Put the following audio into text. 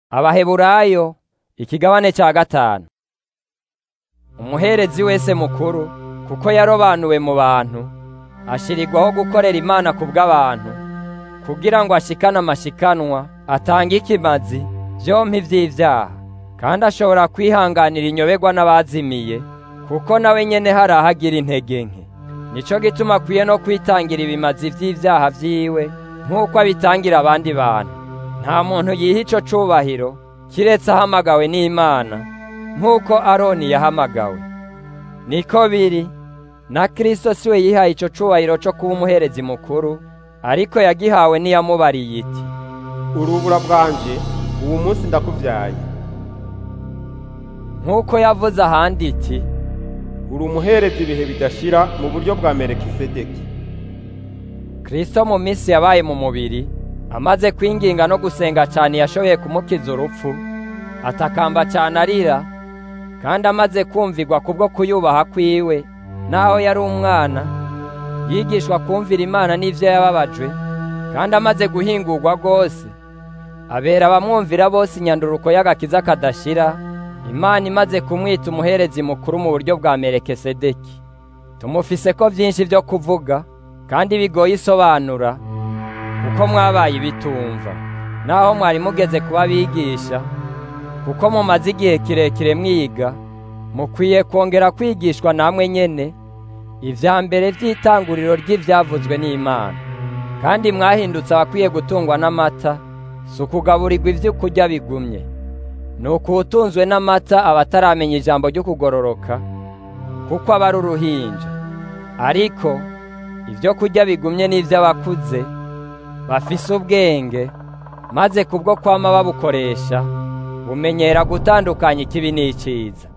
abaheburayo ikigabane cya gatanu umuherezi wese mukuru kuko yarobanuwe mu bantu ashirirwaho gukorera imana ku bw'abantu kugira ngo ashikane amashikanwa atange ikimazi vyompi vy'ivyaha kandi ashobora kwihanganira inyoberwa n'abazimiye kuko nawe nyene hari aho agira intege nke nico gituma akwiye no kwitangira ibimazi vy'ivyaha vyiwe nk'uko abitangira abandi bantu nta muntu yiha ico cubahiro kiretse ahamagawe n'imana nk'uko aroni yahamagawe niko biri na kristo siwe yihaye ico cubahiro co kuba umuherezi mukuru ariko yagihawe n'iyamubariye iti urubura bwanje ubu munsi ndakuvyaye nk'uko yavuze ahandi iti uri umuherezi ibihe bidashira mu buryo bwa merekisedeki kristo mu minsi yabaye mu mubiri amaze kwinginga no gusenga cyane yashoboye kumukiza urupfu atakamba cyane arira kandi amaze kumvirwa kubwo kuyubaha kwiwe naho yari umwana yigishwa kumvira imana n'ivyo yababajwe kandi amaze guhingurwa rwose abera abamwumvira bose inyanduruko y'agakiza kadashira imana imaze kumwita umuherezi mukuru mu buryo bwa merekesedeki tumufise ko vyinshi vyo kuvuga kandi bigoye isobanura kuko mwabaye ibitumva naho mwari mugeze kuba bigisha kuko mumaze igihe kirekire mwiga mukwiye kongera kwigishwa namwe nyene ivya mbere vy'itanguriro ry'ivyavuzwe n'imana kandi mwahindutse abakwiye gutungwa n'amata si ukugaburirwa ivyo kurya bigumye ni ukuwutunzwe n'amata abataramenya ijambo ryo kugororoka kuko aba ari uruhinja ariko ibyo kurya bigumye n'ivy'abakuze bafise ubwenge maze kubwo kwama babukoresha bumenyera gutandukanya ikibi n'iciza